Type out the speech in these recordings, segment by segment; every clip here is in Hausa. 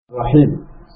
الرحيم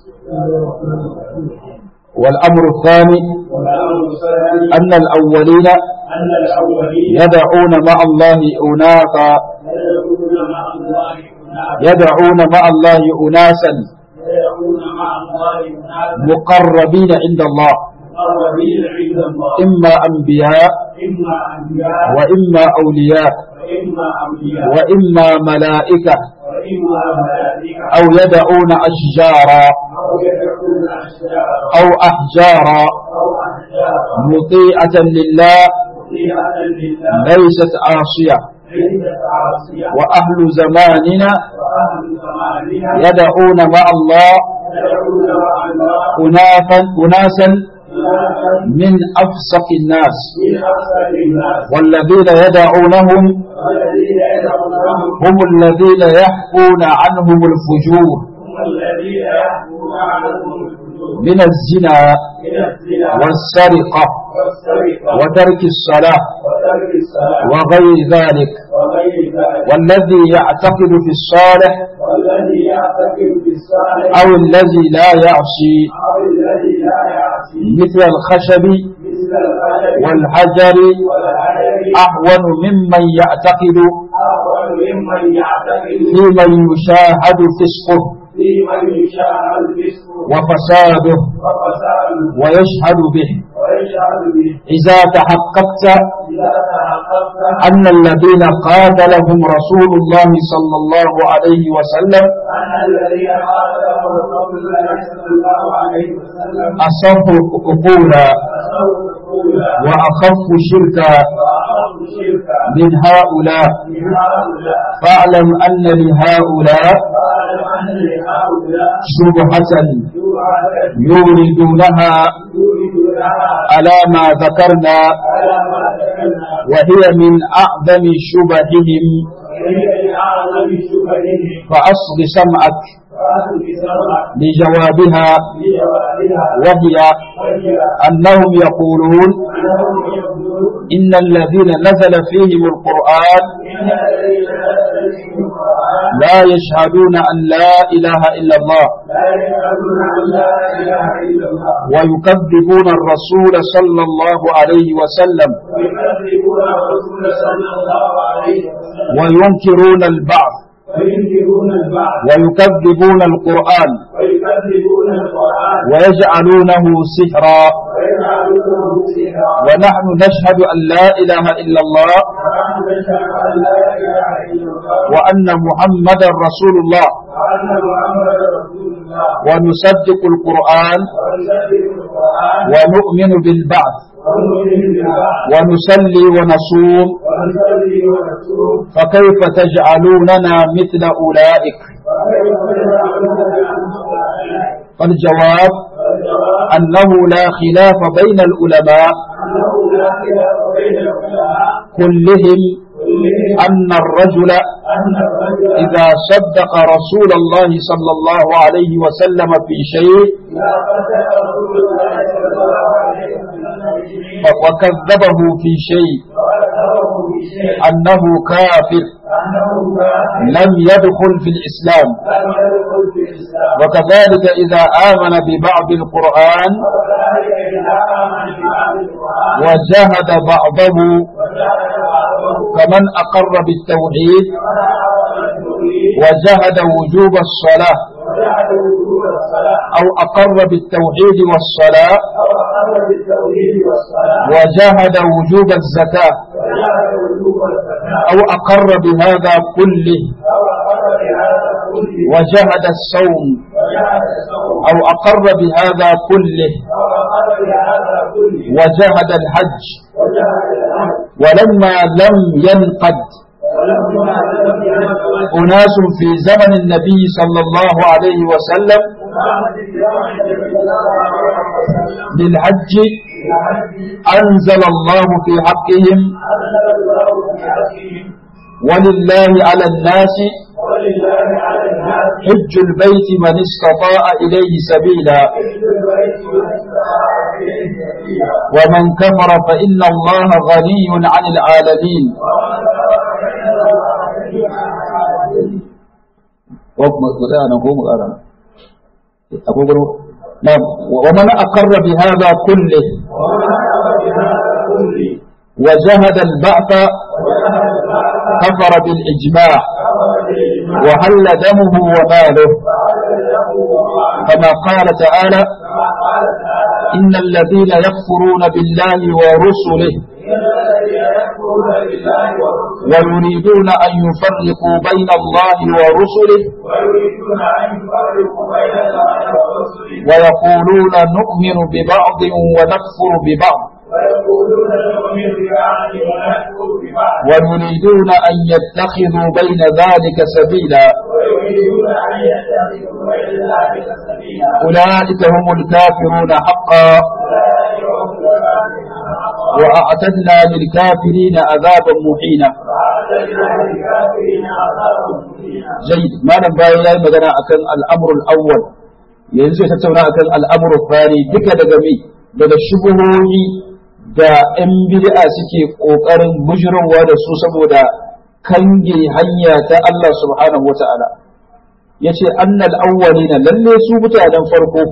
والأمر الثاني والأمر الثاني أن الأولين أن الأولين يدعون مع الله أناثا يدعون مع الله أناسا يدعون مع الله أناسا يدعون مع الله أناسا مقربين عند الله مقربين عند الله إما أنبياء إما أنبياء وإما أولياء وإما أولياء وإما ملائكة وإما ملائكة أو يدعون أشجارا أو يدعون أشجارا أو أحجارا أو أحجارا مطيعة لله مطيعة لله ليست عاصية ليست عاصية وأهل زماننا وأهل زمانها يدعون مع الله يدعون مع الله أناسا أناسا أناسا من أفسق الناس من أفسد الناس والذين يدعونهم والذين يدعونهم هم الذين يحكون عنهم الفجور هم الذين يحكون عنهم الحدود من الزنا من الزنا والسرقة والسرقة وترك الصلاة وترك الصلاة وغير ذلك وغير ذلك والذي يعتقد في الصالح والذي يعتقد بالصالح أو الذي لا يعصي أو الذي لا يعصي مثل الخشب مثل الخشب والحجر والحجر أهون ممن يعتقد أفضل ممن يعتقد في من يشاهد فسقه في من يشاهد فسقه وفساده وفساده ويشهد به ويشهد به إذا تحققت إذا تحققت أن الذين قاتلهم رسول الله صلى الله عليه وسلم أن الذين قاتلهم رسول الله صلى الله عليه وسلم أصف عقولا أسروا الأولى وأخف شركا وأخذوا شركا من هؤلاء من هؤلاء فاعلم أن لهؤلاء فاعلم أن لهؤلاء شبهة شبهة يوردونها يريدونها على ما ذكرنا على ما ذكرنا وهي من أعظم شبههم وهي من أعظم شبههم فأصغ سمعك فأخذ بسرعة لجوابها لجوابها وهي وهي أنهم يقولون أنهم يقولون إن الذين نزل فيهم القرآن إن الذين نزلوا القرآن لا يشهدون أن لا إله إلا الله لا يشهدون أن لا إله إلا الله ويكذبون الرسول صلى الله عليه وسلم ويكذبون الرسول صلى الله عليه وسلم وينكرون البعث وينكرون البعث ويكذبون القرآن ويكذبون القرآن ويجعلونه سحرا ويجعلونه سحرا ونحن نشهد أن لا إله إلا الله ونحن نشهد أن لا إله إلا الله وأن محمدا رسول الله وأن محمدا رسول الله ونصدق القرآن ونصدق القرآن ونؤمن بالبعث ونؤمن بالبعث ونصلي ونصوم ونصلي ونصوم فكيف تجعلوننا مثل أولئك وكيف تجعلوننا أولئك فالجواب والجواب أنه لا خلاف بين العلماء أنه لا خلاف بين العلماء كلهم كلهم أن الرجل أن الرجل إذا صدق رسول الله صلى الله عليه وسلم في شيء لا فتح رسول الله صلى الله عليه وسلم بشيء وكذبه في شيء وأكثره بشيء أنه كافر أنه كافر لم يدخل في الإسلام لم يدخل في الإسلام وكذلك إذا آمن ببعض القرآن وكذلك إذا آمن ببعض القرآن وجهد بعضه وجعل بعضه كمن أقر بالتوحيد كما أعطى التوحيد وجهد وجوب الصلاة وجعل وجوب الصلاة أو أقر بالتوحيد والصلاة أو أقر بالتوحيد والصلاة وجهد وجوب الزكاة وجعل وجوب الزكاة أو أقر بهذا كله أو أقر بهذا كله وجهد الصوم وجعل الصوم أو أقر بهذا كله أو أقر بهذا كله وجهد الحج وجعل الحج ولما لم ينقد ولما لم ينقل أناس في زمن النبي صلى الله عليه وسلم محمد صلى الله عليه وسلم بالحج الحج أنزل الله في حقهم أنزل الله في حقهم ولله على الناس ولله على الناس حج البيت من استطاع إليه سبيلا حج البيت من استطاع إليه سبيلا ومن كفر فإن الله غني عن العالمين ومن كفر فإن الله غني عن العالمين ko mu tsaya nan ko mu ƙara أقول نعم ومن أقر بهذا كله ومن أمر بهذا كله وجهد البعث وجهد البعث كفر بالإجماع كفر بالإجماع وهل دمه وماله وعدل له ومعه كما قال تعالى كما قال تعالى إن الذين يكفرون بالله ورسله إن الذين يكفرون بالله ورسله ويريدون أن يفرقوا بين الله ورسله ويريدون أن يفرقوا بين الله ورسله ويقولون نؤمن ببعض ونكفر ببعض ويقولون نؤمن ببعض ونكفر ببعض ويريدون أن يتخذوا بين ذلك سبيلا ويريدون أن يتخذوا بين ذلك سبيلا أولئك هم الكافرون حقا أولئك هم الكافرون حقا وأعتدنا للكافرين عذابا مهينا وأعتدنا للكافرين عذابا مهينا جيد ما نبغي يا مدنا أكن الأمر الأول yanzu ya tattauna akan al'amuru fari duka daga mi daga shubuhohi da ‘yan bid'a suke ƙoƙarin bujirarwa da su saboda kange hanya ta Allah subhanahu wa ta'ala ya ce annal awwalina lalle su mutanen farko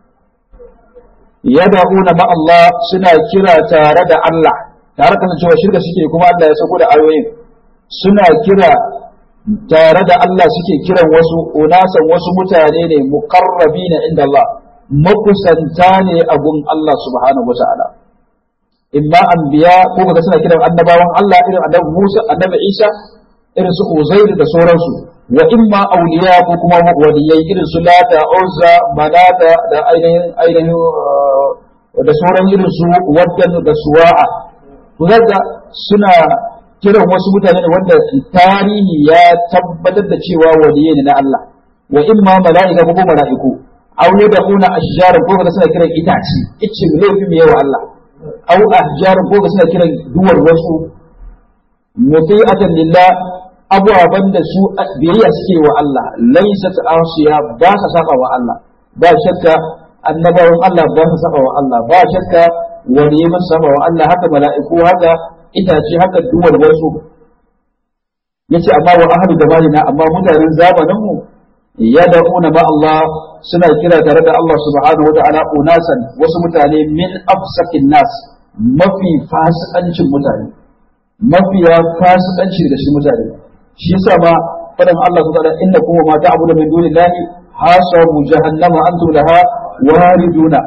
yad'una ma Allah suna kira tare da Allah tare da cewa shirka suke kuma Allah ya sako da ayoyin suna kira tare da Allah suke kiran wasu unasan wasu mutane ne muqarrabina inda Allah makusanta ne a gun Allah subhanahu wata'ala imma anbiya ko kaga suna kiran annabawan Allah irin annabi Musa annabi Isa irin su Uzair da sauransu wa imma awliya ko kuma waliyai irin su Lata Uzza Manata da ainihin ainihin uh, da sauran irin su Waddan da Suwa'a to zaka suna kiran wasu mutane ne wanda tarihi ya tabbatar da cewa waliyai ne na Allah wa imma mala'ika ko kuma mala'iku aw yad'una ashjaran ko kaga suna kiran itace ice laifin yawa Allah aw ahjar ko kaga suna kiran duwar wasu muti'atan lillah abubuwan da su biyayya suke wa Allah laysat asiya ba sa saba wa Allah ba shakka annabawan Allah ba sa saba wa Allah ba shakka waliyai ba sa saba wa Allah haka mala'iku haka itace haka duwar wasu yace amma wa ahlu zamanina amma mutanen zamanin mu yad'una ma Allah suna kira tare da Allah subhanahu wata'ala unasan wasu mutane min afsakin nas mafi fasikancin mutane mafiya fasikanci daga shi mutane shi yasa ma fadan Allah subhanahu wata'ala inna kuma ma ta'budu min dunillahi hasabu jahannama antum laha wariduna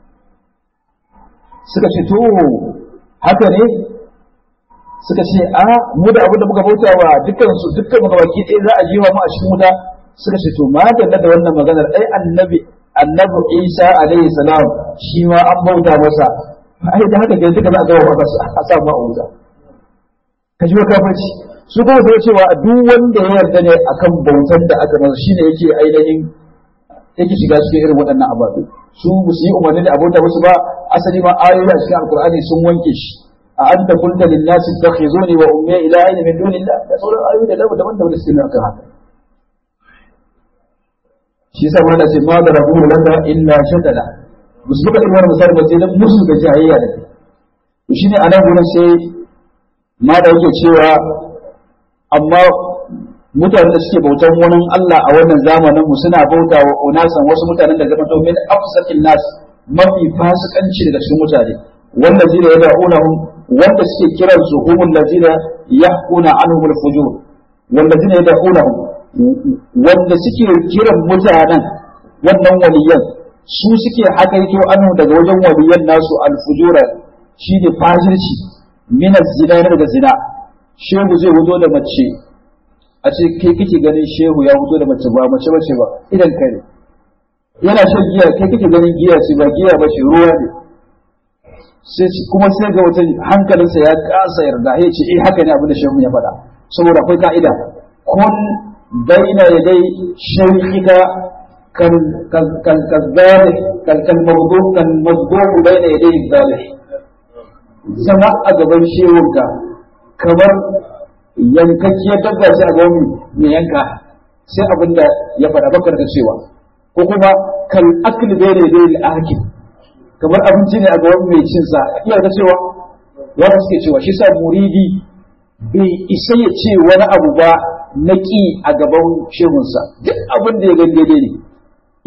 suka ce to haka ne suka ce a mu da abin da muka bauta wa dukkan su dukkan muka baki ɗaya za a jiwa mu a cikin wuta suka ce to ma da da wannan maganar ai annabi annabi Isa alaihi salam shi ma an bauta masa ai da haka kai duka za a ga ba a sa ma a wuta ka ji kafirci su kuma sai cewa duk wanda ya yarda ne akan bautar da aka masa shine yake ainihin yake shiga cikin irin waɗannan ababe su ba su yi umarni da abota musu ba asali ma ayoyi a cikin alkur'ani sun wanke shi a anta kunta lin nasi takhizuni wa ummi ilahin min dunillah da sauran ayoyi da daban daban da suke akan haka shi yasa wanda ce ma da rabu laka illa shatala musu suka irin wannan misali ba sai dan musu da jahiliya da kai to shine a nan gurin sai ma da yake cewa amma mutanen da suke bautan wani Allah a wannan zamanin mu suna bauta wa unasan wasu mutanen da zama domin afsakin nas mafi fasikanci daga cikin mutane wanda zira ya da'unahum wanda suke kiran su humul ladina yahquna anhum al-fujur wanda zira ya da'unahum wanda suke kiran mutanen wannan waliyan su suke hakaito anhu daga wajen waliyan nasu al-fujura shine fajirci min zina daga zina shehu zai wuzo da mace a ce kai kake ganin shehu ya fito da mace ba mace bace ba idan kai ne yana shan giya kai kake ganin giya ce ba giya ba ce ruwa ne sai kuma sai ga wata hankalinsa ya kasa yarda ya ce eh haka ne abin da shehu ya faɗa saboda akwai ka'ida kun baina yadai shaykhika kan kan kan kazalih kan kan mawdu kan mazduq baina yadai zalih zama a gaban shehunka kamar yankakkiyar dabba sai a gaban mai yanka sai abin da ya faɗa bakar da cewa ko kuma kal akli bai da bai akil kamar abinci ne a gaban mai cin sa iya da cewa wanda suke cewa shi sa muridi bai isa ya ce wani abu ba na ƙi a gaban shehunsa duk abin da ya gani daidai ne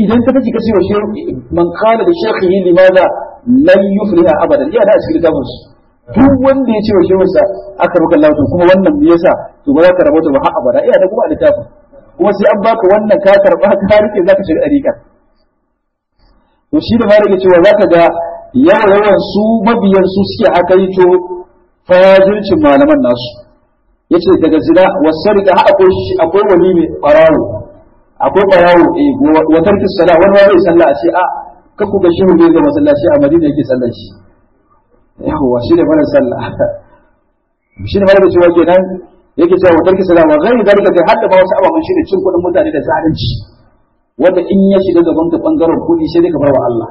idan ka take kace wa shehu man qala da shaykhihi limadha lan yufliha abadan iya da cikin littafin su duk wanda ya ce wa shehu sa aka ruka Allah to kuma wannan me yasa to ba za ka rabota ba har abada iya da kuma a littafin kuma sai an baka wannan ka karba ka rike zaka shiga dariƙa to shi da malaka cewa zaka ga yawan yawan su mabiyan su suke akaito fajircin malaman nasu yace daga zina wasarika ha akwai akwai wali mai barawo akwai barawo eh wa tarki sala wani wani sallah a ce a ka ku ga shi ne ga masallaci a Madina yake sallar shi yawa shi ne fara sallah shi ne malaka cewa kenan yake cewa wa tarki sala wa ghairi dalika kai hadda ba wasu ababen shi ne cin kuɗin mutane da zalunci wanda in ya shiga gaban ka bangaren kuɗi sai dai ka bar wa Allah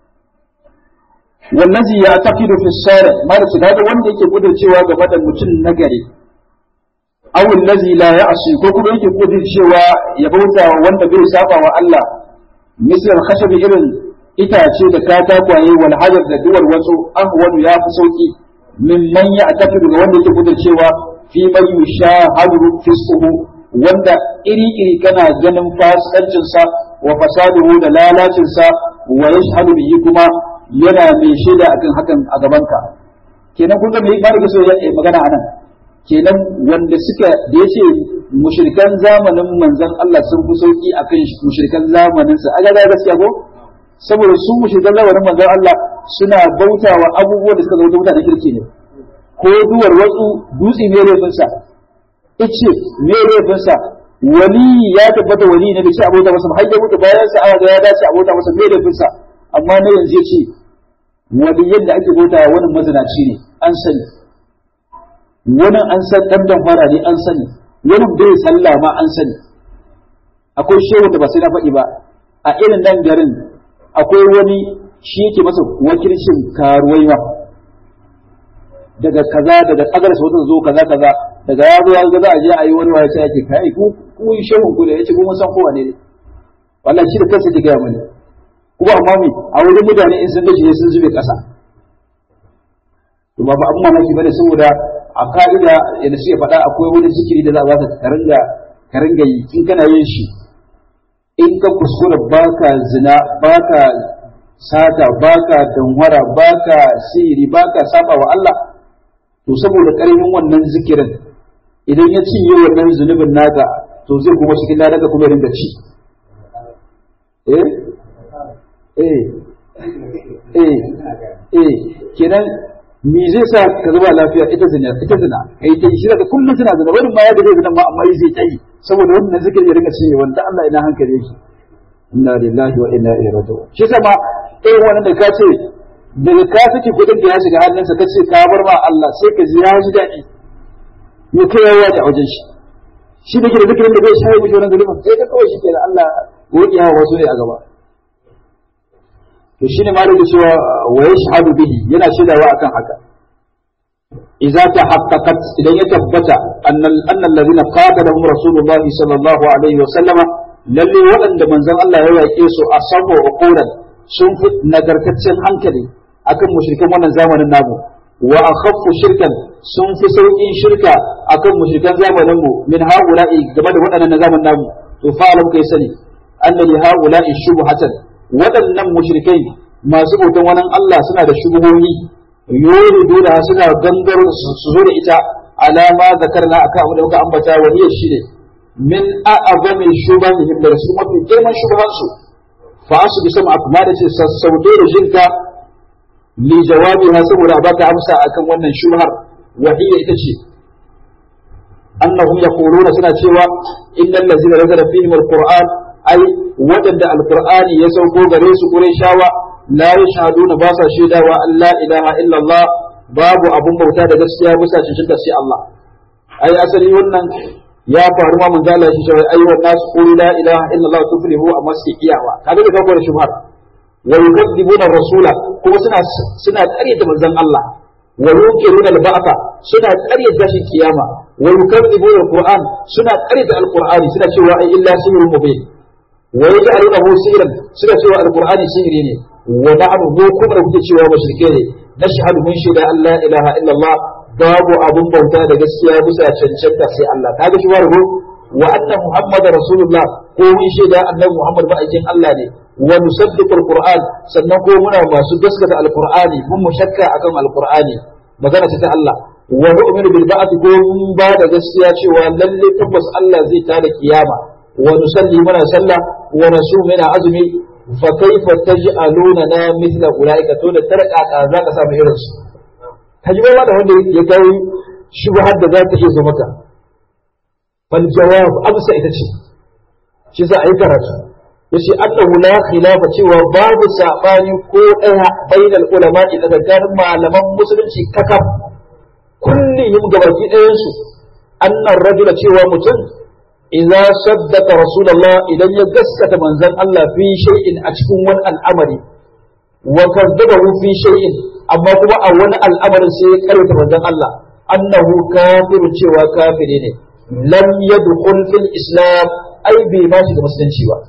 wallazi ya taqidu fi sari mara su da wanda yake cewa game da mutum nagari aw allazi la ya'si ko kuma yake cewa ya bauta wanda bai saba wa Allah misal khashabi irin itace da katakwaye wal hajar da duwar wasu ahwanu ya fi sauki mimman ya taqidu ga wanda yake cewa fi man yushahadu fisquhu wanda iri iri kana ganin fasikancinsa wa fasaduhu da lalacinsa wa yashhadu bihi kuma yana mai shaida akan hakan a gabanka kenan kun ga me ba da so ya magana anan kenan wanda suka da yace mushrikan zamanin manzon Allah sun fi sauki akan mushrikan zamanin sa aga da gaskiya ko saboda su mushrikan zamanin manzon Allah suna bautawa abubuwan da suka zo mutane kirki ne ko duwar watsu dutse ne laifin sa ice me laifin sa wali ya tabbata wali ne da ce abota masa har ya mutu bayan sa aka ga ya dace abota masa me laifin sa amma na yanzu ya ce waliyan da ake bauta wani mazinaci ne an sani wani an san dan damfara ne an sani wani bai sallah ma an sani akwai shehu da ba sai na faɗi ba a irin nan garin akwai wani shi yake masa wakilcin karuwai ma daga kaza daga kagar sa wata zo kaza kaza daga ya zo ya ga za a je a yi wani waya sai ake kai ku ku shehu ku da yace ku mun san kowa ne wallahi shi da kansa ke gaya mani kuma amma me a wurin mutane in sun gaji sun zube kasa to ba fa abun mamaki bane saboda a ka'ida yadda suke faɗa akwai wani zikiri da za a baka ka ringa ka ringa yi in kana yin shi in ka kuskura baka zina baka sata baka danwara baka sihiri baka saba wa Allah to saboda ƙarfin wannan zikirin idan ya cinye wannan zunubin naka to zai kuma cikin ladaka kuma ya ringa ci eh eh eh eh kenan me zai sa ka zama lafiya ita zina ita zina kai ta shi daga kullum tana zina wani ma ya da zina ma amma zai ta yi saboda wannan zikiri ya rinka cinye wanda Allah ina hankali yake inna lillahi wa inna ilaihi raji'un shi sama eh wannan da ka ce daga ka saki kudin da ya shiga hannunsa ka ce ka bar ma Allah sai ka ji ya ji daɗi ya kai yawa da wajen shi shi da ke da zikirin da bai shayi mishi wannan zulubin sai ka kawai shi ke da Allah godiya wa wasu ne a gaba to shine malik cewa wa yashhadu bihi yana shaidawa akan haka idza tahaqqaqat idan ya tabbata annal annal ladina qatalahum rasulullahi sallallahu alaihi wa sallama lalle waɗanda manzon Allah ya yaƙe su a sabo uquran sun fi nagartaccen hankali akan mushrikan wannan zamanin namu wa akhaffu shirkan sun fi sauƙin shirka akan mushrikan zamanin mu min haula'i game da waɗannan na zamanin namu to fa'alam kai sani anna li haula'i shubhatan waɗannan mushrikai masu bautan wani Allah suna da shubuhohi yuridu da suna gangar su zo da ita alama zakarna akan abu da muka ambata wa hiya shine min a'azami shubahihim da su mafi girman shubuhansu fa asu bi sama kuma da ce sassauto da jinka li jawabiha saboda baka amsa akan wannan shubhar wa hiya ita ce annahum yaquluna suna cewa innal ladzina nazala fihim alquran ai wadanda alqur'ani ya sauko gare su qurayshawa la yashhaduna ba sa shaidawa an la ilaha illa allah babu abun bauta da gaskiya bisa cikin sai Allah ai asali wannan ya faru ma mun zala shi shawai ayyuhan nas qulu la ilaha illa allah tuflihu amma sai iyawa kaga da kawo da shubhar wa yukadzibuna rasula kuma suna suna ƙaryata manzon Allah wa yuqiruna al-ba'tha suna ƙaryata shi kiyama wa yukadzibuna al-qur'an suna ƙaryata al-qur'ani suna cewa ai illa sihrun mubin wa yaj'alunahu sihran suna cewa al-qur'ani sihiri ne wa na'am mu kuma da kuke cewa mushrike ne nashhadu mun shaida an la ilaha illa allah babu abun bauta da gaskiya bisa cancanta sai Allah kaga shi wargo wa anna muhammad rasulullah ko mun shaida annabi muhammad ma'aikin Allah ne wa nusaddiqu alquran sannan ko muna masu gaskata alqur'ani mun mu shakka akan alqur'ani magana ta Allah wa nu'minu bil ba'th ko mun ba da gaskiya cewa lalle tabbas Allah zai tada kiyama wa nusalli muna sallah wa nasum muna azumi fa kaifa taj'aluna na mithla ulaika to da tarka ka zaka samu irin su kaji ba da wanda ya kai shubhar da za ta iya zo maka fal jawab amsa ita ce shi za a yi karatu yace annahu la khilafa cewa babu sabani ko daya bainal ulama idan malaman musulunci kakaf kullihim gabaki ɗayan su annan rajula cewa mutum idza saddaka rasulullah idan ya gaskata manzon Allah fi shay'in a cikin wani al'amari wa kadzabahu fi shay'in amma kuma a wani al'amarin sai ya karanta manzon Allah annahu kafiru cewa kafiri ne lam yadkhul fil islam ai bai ma shiga musulunci ba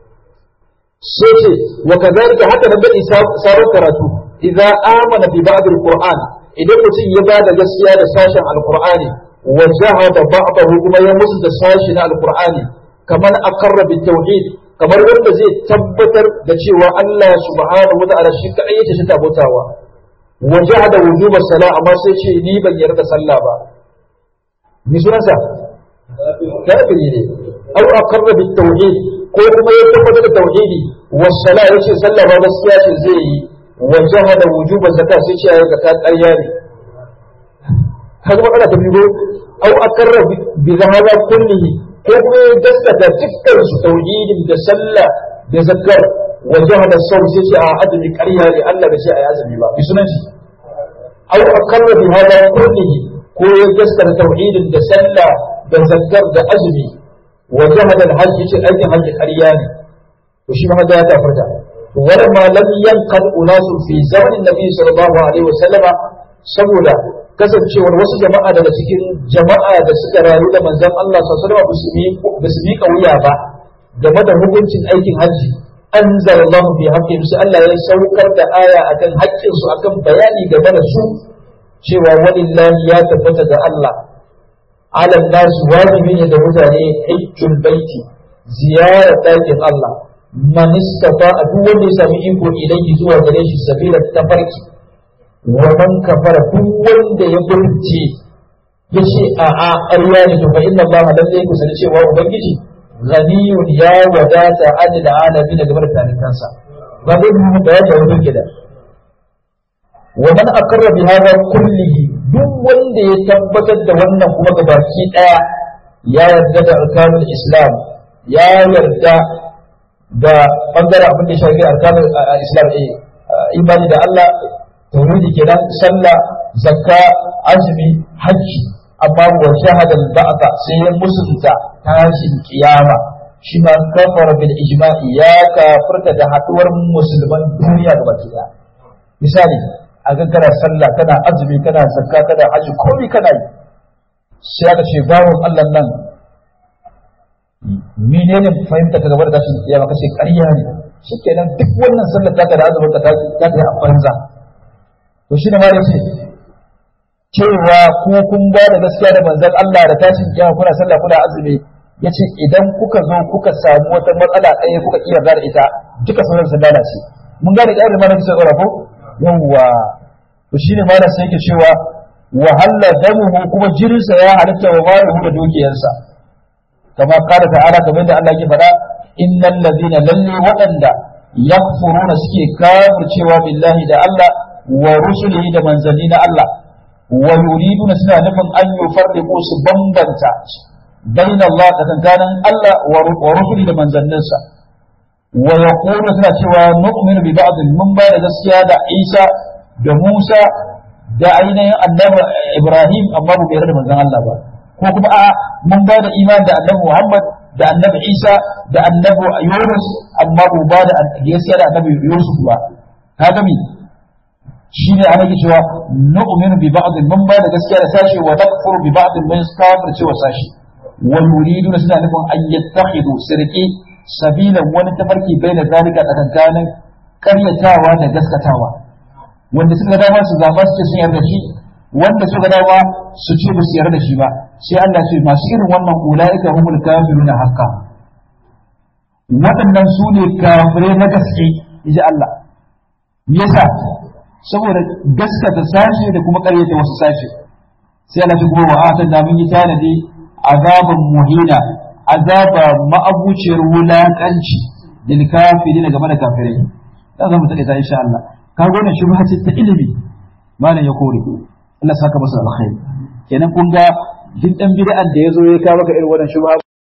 sai ce wa kadhalika haka nan bai sabon karatu idza amana bi ba'd al-qur'an idan mutum ya ba da gaskiya da sashen alqur'ani wa jahada ba'dahu kuma ya musu da sashi na alqur'ani kamar aqarra bit tauhid kamar wanda zai tabbatar da cewa Allah subhanahu wa ta'ala shi kadai yake shi tabotawa wa jahada wujuba sala amma sai ce ni ban yarda sallah ba ni sunansa kafiri ne aw aqarra bit tauhid ko kuma ya tabbatar da tauhidi was sala yace sallah ba gaskiya ce zai yi wa jahada wujuba zakat sai ce ayi zakat ƙarya ne kaga matsala ta biyo aw aqarra bi zahaba kullihi ko kuma ya gaskata dukkan su tauhidin da sallah da zakar wa jahada saum sai ce a azumi ƙarya ne Allah da ce ayi azumi ba bi sunan shi aw aqarra bi hada kullihi ko ya gaskata tauhidin da sallah da zakar da azumi wa jahada al-hajj yace aikin hajji ƙarya ne to shi ma ya tafarta ولما لم ينقل أناس في زمن النبي صلى الله عليه وسلم saboda kasancewar wasu jama'a daga cikin jama'a da suka rayu da manzon Allah sallallahu alaihi wasallam ba su miƙa wuya ba game da hukuncin aikin hajji anzalallahu fi haqqihim sai Allah ya saukar da aya akan haƙƙin su akan bayani game da su cewa walillahi ya tabbata ga Allah ala nas wajibi ne da mutane hajjul baiti ziyarar ɗakin Allah man istafa a duk wanda ya sami iko ilayhi zuwa gare shi sabila tafarki wa man kafara duk wanda ya burce ya ce a a ƙarya ne to fa inna Allah lalle ku sani cewa ubangiji ghaniyun ya wadata an da alamin da gabar talikansa ba zai mu da ya jawo gida wa man aqarra bi hadha kullihi duk wanda ya tabbatar da wannan kuma gabaki daya ya yarda da arkanul islam ya yarda da bangaren abin da shafi arkanul islam eh imani da Allah tauhidi kenan sallah zakka azumi hajji amma wa shahada al-ba'da sai ya musulunta tashin kiyama shi ma kafara bil ijma'i ya kafirta da haduwar musulman duniya gaba ɗaya misali a ga kana sallah kana azumi kana zakka kana hajji komai kana yi sai aka ce bawon Allah nan menene fahimta ka gaba da tashin kiyama kace ƙarya ne shikenan duk wannan sallar ta da azumin ka ta ta yi a banza to shine ma yace cewa ku kun ba da gaskiya da manzon Allah da tashin kiyama kuna sallah kuna azumi yace idan kuka zo kuka samu wata matsala ɗaya kuka iya da ita duka sauran sun lalace mun gane ƙarin mana kisa tsora ko yawwa to shine ma da sai yake cewa wahalla damuhu kuma jirinsa ya halitta wa maluhu da dukiyarsa kama kala ta'ala kamar da Allah ke faɗa innal ladina lalle waɗanda yakfuruna suke kafircewa billahi da Allah wa rusulihi da manzanni na Allah wa yuriduna suna nufin an yufarriqu su bambanta baina Allah da kankanin Allah wa rusuli da manzanninsa wa yaqulu suna cewa nu'minu bi ba'd mun ba da gaskiya da Isa da Musa da ainihin annabi Ibrahim amma ba yarda da manzon Allah ba ko kuma a mun ba da imani da annabi Muhammad da annabi Isa da annabi Yunus amma ba ba da gaskiya da annabi Yusuf ba kaga mi shine ana ke cewa nu'minu bi ba'd mun ba da gaskiya da sashi wa nakfuru bi ba'd mun kafir cewa sashi wa yuriduna suna nufin an yattakhidu sirqi sabilan wani tafarki baina zalika tsakankanin karyatawa da gaskatawa wanda suka dama su zaba su ce sun yarda shi wanda suka dama su ce ba su yarda shi ba sai Allah ce masu irin wannan ulaika humul kafiruna haqqa waɗannan su ne kafirai na gaske ji Allah yasa saboda gaskata sashe da kuma ƙaryata wasu sashe sai Allah kuma wa atan da mun yi tanadi azaban muhina azaba ma'abuciyar wulakanci lil kafirin game da kafirai za mu take ta insha Allah ka ga wannan shubha ce ta ilimi malam ya kore Allah saka masa alkhairi kenan kun ga duk dan bid'an da yazo ya kawo maka irin wannan shubha